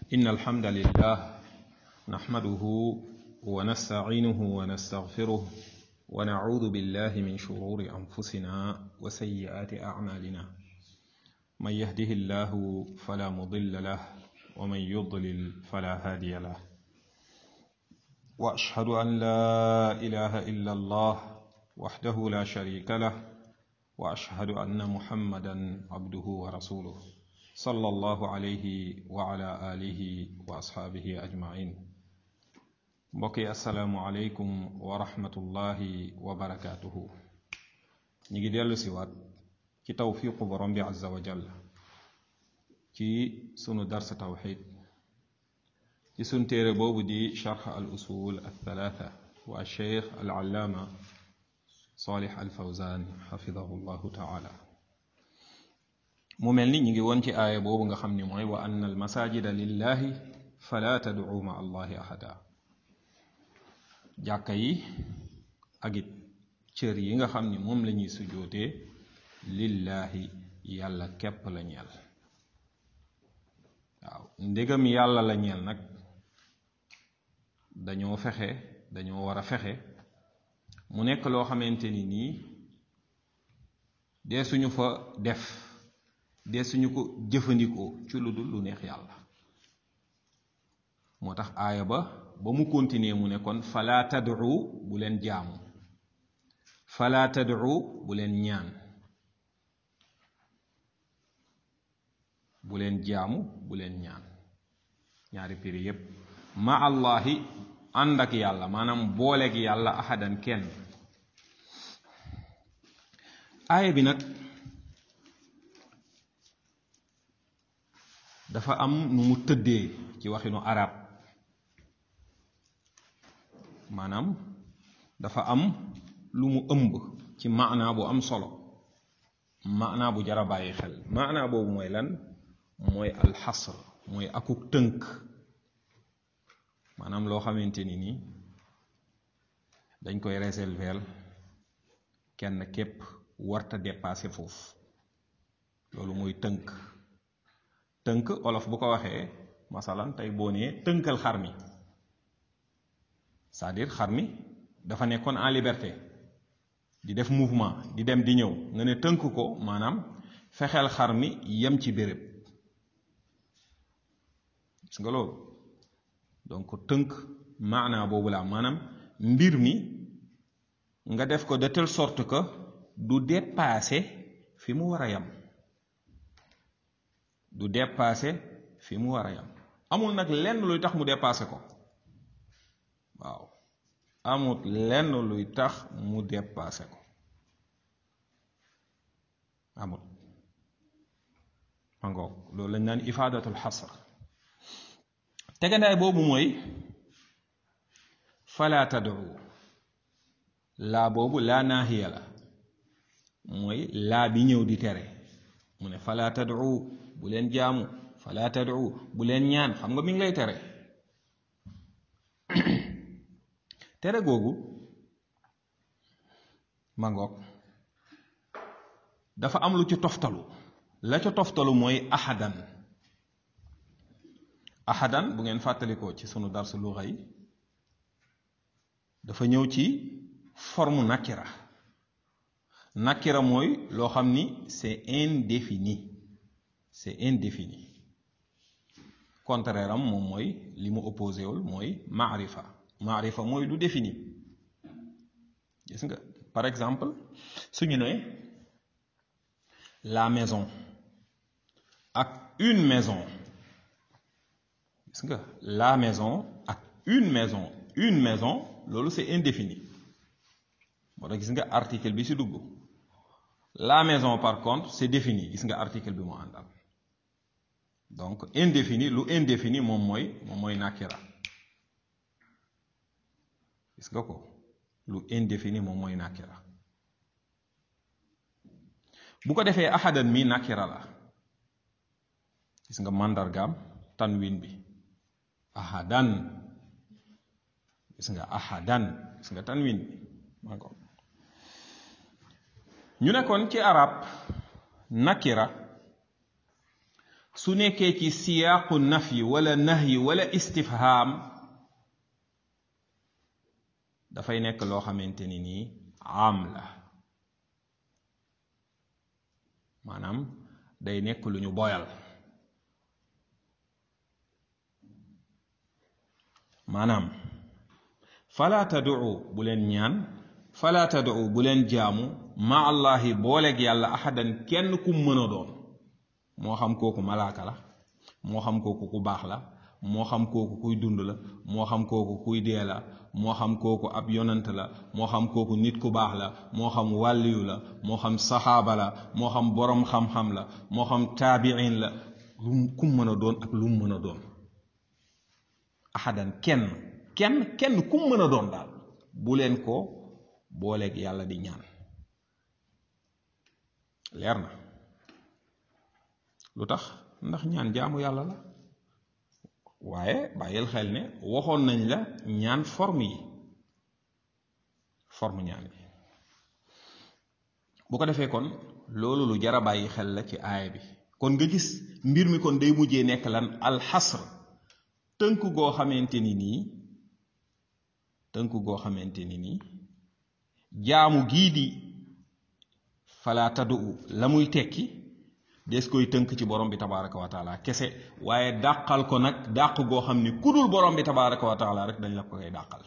إن الحمد لله نحمده ونستعينه ونستغفره ونعوذ بالله من شرور أنفسنا وسيئات أعمالنا من يهده الله فلا مضل له ومن يضلل فلا هادي له وأشهد أن لا إله إلا الله وحده لا شريك له وأشهد أن محمدا عبده ورسوله صلى الله عليه وعلى آله وأصحابه أجمعين mbokki asalaamualeykum wa rahmatullahi wa barakaatuhu ñu ngi dellu siwaat ci tawfiqu borom bi azza wa jall ci sunu darsa tawxid ci sunu téere boobu di charx al usul althalatha wa alcheikh al allaama salih al fawzan xafidahu llahu taala mu mel ni ñu ngi woon ci aaya boobu nga xam ni mooy wa anna al masajida lillahi fala tad'u ma allahi ahada jàkka yi ak it cër yi nga xam ni moom la ñuy sujjootee lillaahi yàlla képp la ñeel waaw ndegam yàlla la ñeel nag dañoo fexe dañoo war a fexe mu nekk loo xamante ni nii dee suñu fa def dee suñu ko jëfandikoo ci lu dul lu neex yàlla moo tax aaya ba ba mu continuer mu ne kon fala tad'u bu leen jaamu fala tad'u bu leen ñaan bu leen jaamu bu leen ñaan ñaari piri yépp ma allahi ànd ak yàlla maanaam booleeg yàlla ahadan kenn aaya bi nag dafa am nu mu tëddee ci waxinu arab maanaam dafa am lu mu ëmb ci maanaa bu am solo maanaa bu jara bàyyi xel maanaa boobu mooy lan mooy alxasr mooy akuk tënk maanaam loo xamante ni nii dañ koy réserver kenn képp warta dépasser foofu loolu mooy tënk tënk olof bu ko waxee masalan tey boo nee tënkal xar mi c'est-à-dire xar mi dafa nekkoon en liberté di def mouvement di dem di ñëw nga ne tënk ko maanaam fexeel xar mi yem ci béréb gis nga loolu donc tënk maanaa boobu la maanaam mbir mi nga def ko de telle sorte que du dépasser fi mu war a yem du dépasser fi mu war a yem amul nag lenn luy tax mu dépasser ko waaw amut lenn luy tax mu dépassé ko amut mangoog loolu lañ naan ifaadatul xasr tegandaay boobu mooy fala tad'u laa boobu laa naahiya la mooy laa bi ñëw di tere mu ne fala tad'u bu leen jaamu fala tad'u bu leen ñaan xam nga mi ngi lay tere tere googu mangoog dafa am lu ci toftalu la ca toftalu mooy ahadan ahadan bu ngeen fàttalikoo ci sunu darsu luxa yi dafa ñëw ci forme nakira nakira mooy loo xam ni c'est indéfini c'est indéfini contraire am moom mooy li mu opposé wul mooy maarifa maarifa mooy lu défini gis nga par exemple suñu ne la maison ak une maison gis nga la maison ak une maison une maison loolu c'est indéfini moo tax gis nga article bi ci dugg la maison par contre c'est défini gis nga article bi mu àndal donc indéfini lu indéfini moom mooy moom mooy nakira gis nga ko lu indéfini moom mooy nakira bu ko defee ahadan mi nakira la gis nga màndargaam tanwin bi ahadan gis nga ahadan gis nga tanwin bi maa ko ñu nekkoon ci arab nakira su nekkee ci siyaaqu nafyi wala nahyi wala istifhaam dafay nekk loo xamante ni nii am la maanaam day nekk lu ñu boyal maanaam fala taduu bu leen ñaan fala taduu bu leen jaamu ma allahi booleeg yàlla ahadan kenn ku mën a doon moo xam kooku malaaka la moo xam kooku ku baax la moo xam kooku kuy dund la moo xam kooku kuy dee la moo xam kooku ab yonant la moo xam kooku nit ku baax la moo xam wàlliyu la moo xam saxaaba la moo xam boroom xam-xam la moo xam taabiin la lu ku mën a doon ak lu mën a doon ahadan kenn kenn kenn ku mën a doon daal bu leen ko booleeg yàlla di ñaan leer na lu tax ndax ñaan jaamu yàlla la waaye bàyyil xel ne waxoon nañ la ñaan forme yi forme ñaan yi bu ko defee kon loolu lu jara bàyyi xel la ci aaya bi kon nga gis mbir mi kon day mujjee nekk lan alxasr tënk goo xamante ni nii tënk goo xamante ni nii jaamu gii di fala tadu la muy tekki des koy tënk ci borom bi tabaraka wa taala kese waaye dàqal ko nag dàq goo xam ni kudul borom bi tabaraka wa taala rek dañ la ko koy dàqal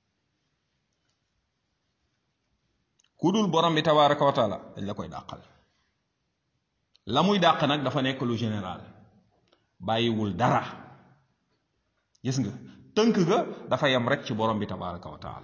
kudul borom bi tabaraka wa taala dañ la koy dàqal la muy dàq nag dafa nekk lu général bàyyiwul dara gis nga tënk ga dafa yem rek ci borom bi tabaraka wa taala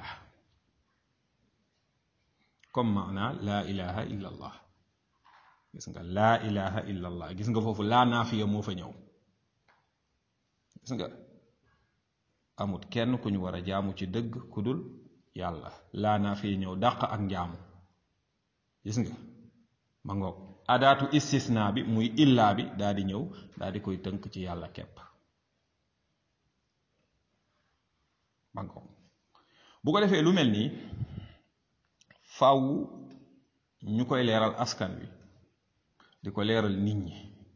comme maana laa ilaha illa allah gis nga laa ilaha illa allah gis nga foofu laa naafiya moo fa ñëw gis nga amut kenn ku ñu war a jaamu ci dëgg ku dul yàlla laa naafiya ñëw dàq ak njaamu gis nga ma ngoog adaatu istisna bi muy illaa bi daa di ñëw daa di koy tënk ci yàlla kepp ma ngoog bu ko defee lu mel nii faw ñu koy leeral askan wi di ko leeral nit ñi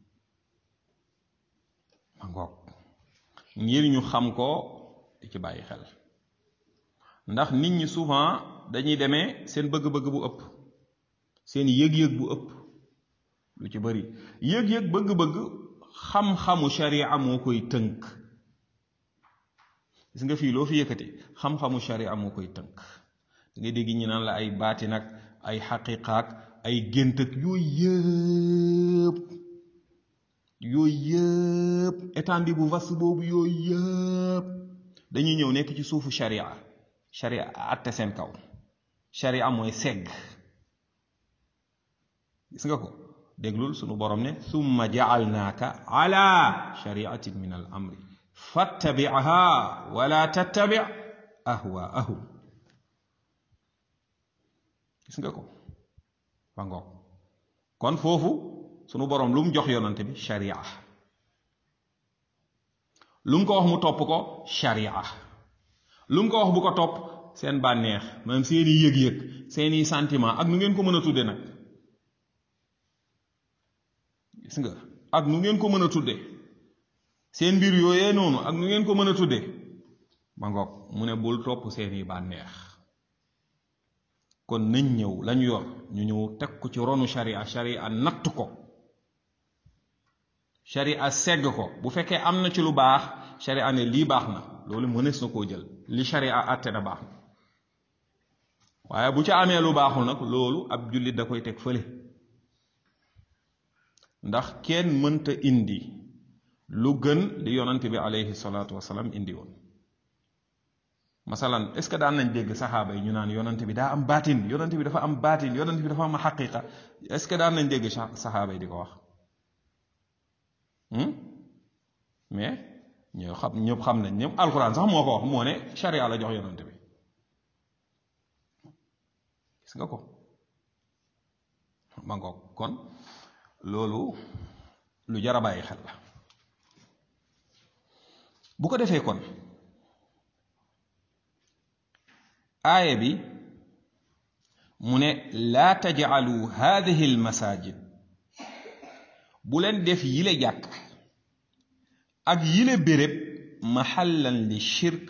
ma ngoog ngir ñu xam ko di ci bàyyi xel ndax nit ñi souvent dañuy demee seen bëgg-bëgg bu ëpp seen yëg-yëg bu ëpp lu ci bari yëg-yëg bëgg-bëgg xam-xamu sharia moo koy tënk gis nga fii loo fi yëkkati xam-xamu sharia moo koy tënk da ngay dégg ñi naan la ay baati nag ay xaqiqaak ay gént ak yooyu yëpp yooyu yëpp étendue bu vaste boobu yooyu yëpp dañuy ñëw nekk ci suufu sharia sharia atte seen kaw sharia mooy segg gis nga ko déglul sunu borom ne summa jaalnaaka ala shariatin min al amri fattabiha wala tattabi ahwaahum gis nga ko ba ngoog kon foofu sunu borom lu mu jox yonante bi sharia lu mu ko wax mu topp ko sharia lu mu ko wax bu ko topp seen bànneex maanaam seeni yëg-yëg seeni sentiment ak nu ngeen ko mën a tudde nag gis nga ak nu ngeen ko mën a tudde seen mbir yooyee noonu ak nu ngeen ko mën a tudde ba ngoog mu ne bul topp seeni bànneex kon nañ ñëw lañu yor ñu ñëw teg ko ci ronu sharia sharia natt ko sharia segg ko bu fekkee am na ci lu baax sharia ne lii baax na loolu mënees na koo jël li sharia àtte na baax na waaye bu ca amee lu baaxul nag loolu ab jullit da koy teg fële ndax kenn mënta indi lu gën li yonante bi aleyhi salaatu wasalaam indi woon masalan est ce que daan nañ dégg saxaaba yi ñu naan yonante bi daa am baatin yonante bi dafa am baatin yonante bi dafa am xaqiqa est ce que daan nañ dégg saxaaba yi di ko wax mais ñoo xam ñëpp xam nañ ñëpp alquran sax moo ko wax moo ne sharia la jox yonante bi gis nga ko ma ngoog kon loolu lu jar a bàyyi xel la bu ko defee kon aaya bi mu ne laa tajcalu haadihi almasajid bu leen def yile jàkk ak yile béréb mahallan li shirk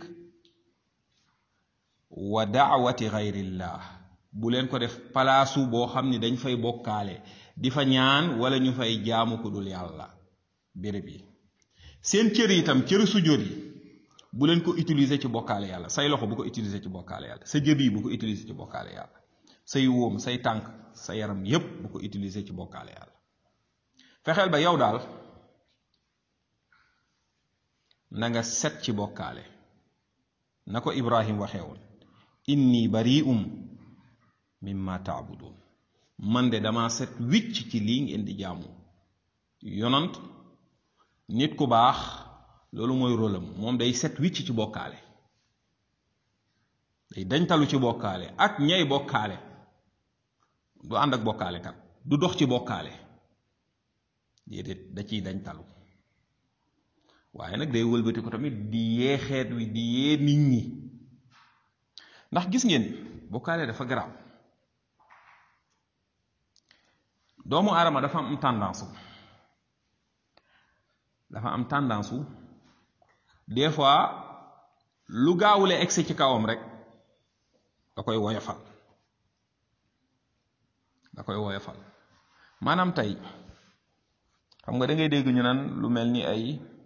wa daawati gayrillah bu leen ko def palaasu boo xam ni dañ fay bokkaale di fa ñaan wala ñu fay jaamu ku dul yàlla béréb yi seen cër yi itam cër sujjóot yi bu leen ko utiliser ci bokkaale yàlla say loxo bu ko utiliser ci bokkaale yàlla sa jëb yi bu ko utiliser ci bokkaale yàlla say wóom say tànk sa yaram yépp bu ko utiliser ci bokkaale yàlla fexeel ba yow daal na nga set ci bokkaale na ko ibrahim waxee woon inni bari'um mimma taabudun man de dama set wicc ci lii ngeen di jaamu yonant nit ku baax loolu mooy rôlam moom day set wicc ci bokkaale day dañtalu ci bokkaale ak ñay bokkaale du ànd ak bokkaale kat du dox ci bokkaale déedéet da ciy dañtalu waaye nag day wëlbati ko tamit di yee xeet wi di yee nit ñi ndax gis ngeen bokkaale dafa garaaw doomu aadama dafa am tendance dafa am tendance des fois lu gaawule egsi ci kawam rek da koy woyofal da koy woyofal maanaam tey xam nga da ngay dégg ñu naan lu mel ni ay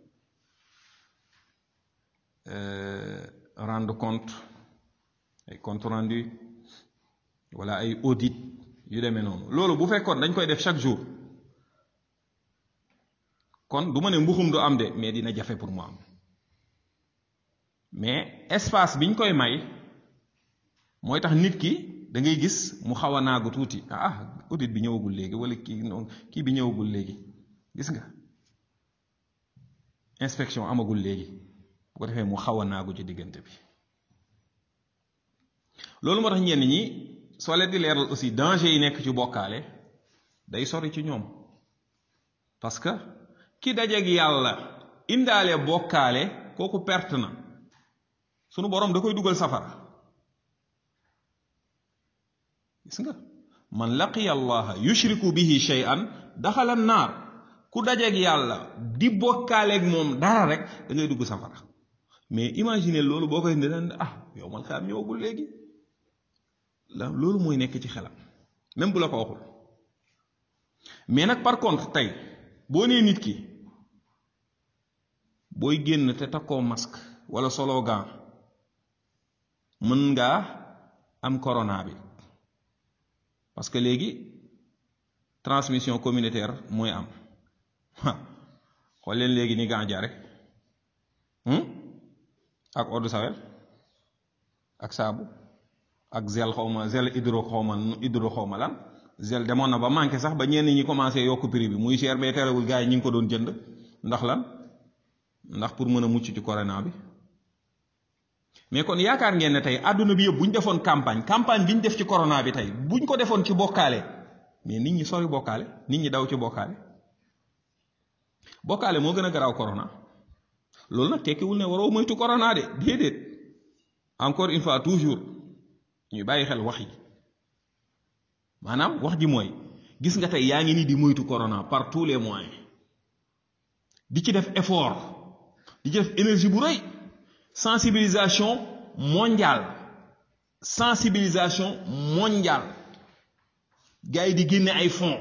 rendre compte ay compte rendu wala ay audit yu demee noonu loolu bu fekkoon dañ koy def chaque jour kon du ma ne mbuxum du am de mais dina jafe pour mu am mais espace biñ koy may mooy tax nit ki da ngay gis mu xaw a naagu tuuti ah audit bi ñëwagul léegi wala kii noonu kii bi ñëwagul léegi gis nga inspection amagul léegi bu ko defee mu xaw a naagu ci diggante bi loolu moo tax ñenn ñi soo leen di leeral aussi danger yi nekk ci bokkaale day sori ci ñoom parce que ki dajeeg yàlla indaale bokkaale kooku perte na sunu boroom da koy dugal safara gis nga man laqiya allaha yushriku bihi shay'an daxala naar ku dajeeg yàlla di bokkaaleeg moom dara rek da ngay dugg safara mais imagine loolu boo koy indi daan ah yow man xam ñëwagul léegi la loolu mooy nekk ci xelam même bu la ko waxul mais nag par contre tey boo nee nit ki booy génn te takkoo masque wala solo gant mën ngaa am corona bi parce que léegi transmission communautaire mooy am xool leen léegi ni gant jare ak eau de Javel ak saabu ak zel xawma zel hydro xawma hydro xawma lan zel demoon na ba manqué sax ba ñenn ñi commencé yokk prix bi muy cher bee terewul gars yi ñi ngi ko doon jënd ndax lan ndax pour mën a mucc ci corona bi mais kon yaakaar ngeen ne tey àdduna bi yëpp bu ñu defoon campagne campagne bi ñu def ci corona bi tey bu ñu ko defoon ci bokkaale mais nit ñi sori bokkaale nit ñi daw ci bokkaale bokkaale moo gën a garaaw corona loolu nag tekkiwul ne waroo moytu corona de déedéet encore une fois toujours ñuy bàyyi xel wax yi maanaam wax ji mooy gis nga tey yaa ngi nii di moytu corona par tous les moyens di ci def effort di ci def énergie bu rëy sensibilisation mondiale sensibilisation mondiale gars yi di génne ay fonds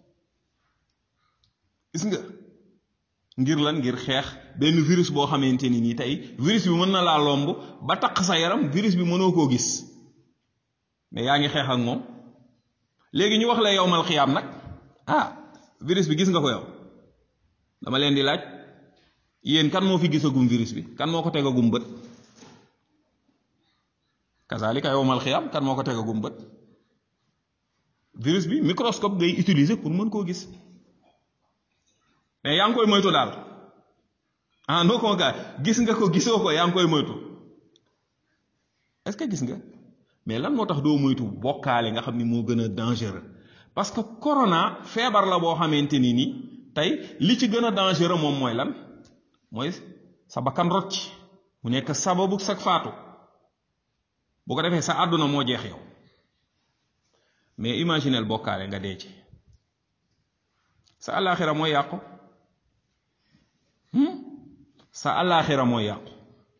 gis nga ngir lan ngir xeex benn virus boo xamante ni nii tey virus bi mën na laa lomb ba taq sa yaram virus bi mënoo koo gis mais yaa ngi xeex ak moom léegi ñu wax la yow mal xiyaam nag ah virus bi gis nga ko yow dama leen di laaj yéen kan moo fi gisagum virus bi kan moo ko tegagum bët kazalika yow mal xiyaam kan moo ko tegagum bët virus bi microscope ngay utiliser pour mën koo gis mais yaa ngi koy moytu daal ah noo ko gaa gis nga ko gisoo ko yaa ngi koy moytu est-ce que gis nga mais lan moo tax doo moytu bokkaale nga xam ni moo gën a dangereux parce que corona feebar la boo xamante ni nii tey li ci gën a dangereux moom mooy lan mooy sa bakkan rot ci mu nekk sababu sa faatu bu ko defee sa àdduna moo jeex yow mais imaginel bokkaale nga dee ci sa àllaaxira mooy yàqu sa àllaaxira mooy yàqu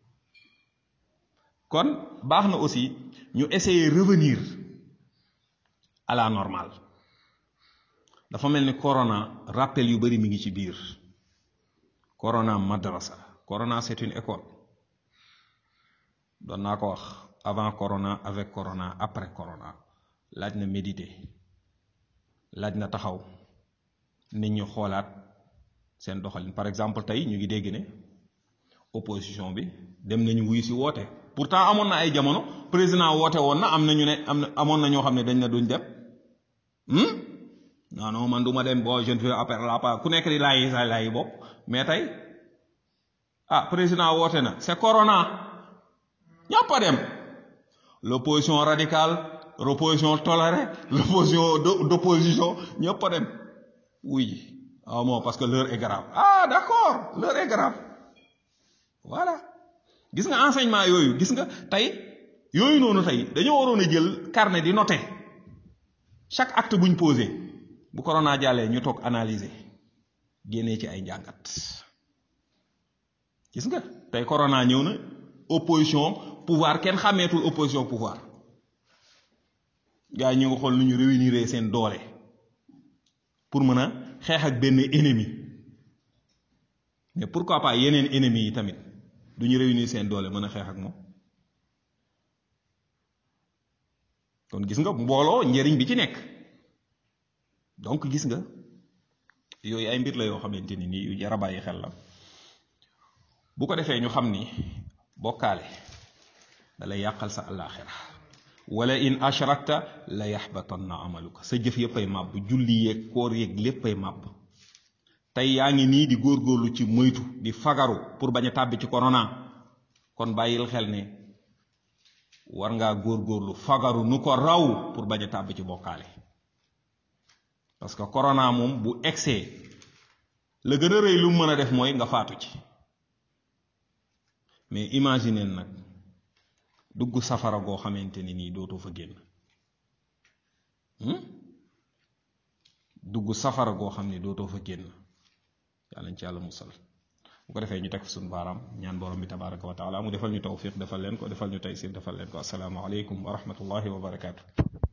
kon baax na aussi ñu essayer revenir à la normale dafa mel ni corona rappel yu bari mi ngi ci biir corona madrasa corona c'est une école doon naa ko wax avant corona avec corona après corona laaj na méditer laaj na taxaw nit ñi xoolaat seen doxalin par exemple tey ñu ngi dégg ne opposition bi dem nañu wuyu si woote pourtant amoon na ay jamono président woote woon na am na ñu ne am na amoon na ñoo xam ne dañ na duñ dem non non man du ma dem bon je ne veux appel la pas ku nekk di laayi sa laayi bopp mais tey ah président woote na c'est corona ñëpp a dem l'opposition radicale l'opposition tolérée l'opposition d'opposition ñëpp a dem oui ah bon parce que l'heure est grave ah d'accord l'heure est grave voilà gis nga enseignement yooyu gis nga tey yooyu noonu tey dañoo waroon a jël carnet di noter chaque acte buñ posé bu corona jàllee ñu toog analyser génnee ci ay njàngat gis nga tey corona ñëw na opposition pouvoir kenn xàmmeetul opposition pouvoir gars yi ñu ngi xool nu ñu réunir seen doole pour mën a xeex ak benn ennemi mais pourquoi pas yeneen ennemis yi tamit du ñu réunir seen doole mën a xeex ak moom kon gis nga mbooloo njëriñ bi ci nekk donc gis nga yooyu ay mbir la yoo xamante ni nii yu jar a bàyyi xel la bu ko defee ñu xam ni bokkaale da lay yàqal sa àllaaxira wala in ashrakta la yaxbatanna amaluka sa jëf yépp ay màbb julli yeeg koor yeeg lépp ay màbb tey yaa ngi nii di góorgóorlu ci moytu di fagaru pour bañ a tàbbi ci corona kon bàyyil xel ne war ngaa góorgóorlu fagaru nu ko raw pour bañ a tàbbi ci bokkaale parce que corona moom bu egsee la gën a rëy lu mën a def mooy nga faatu ci mais imagine nag dugg safara goo xamante ni nii dootoo fa génn dugg safara goo xam ne dootoo fa génn yàlla ci yàlla musal bu ko defee ñu teg suñu baaraam ñaan borom bi tabaraka wa taala mu defal ñu tawfiq defal leen ko defal ñu taysir defal leen ko assalaamu aleykum wa rahmatullahi wa barakaatu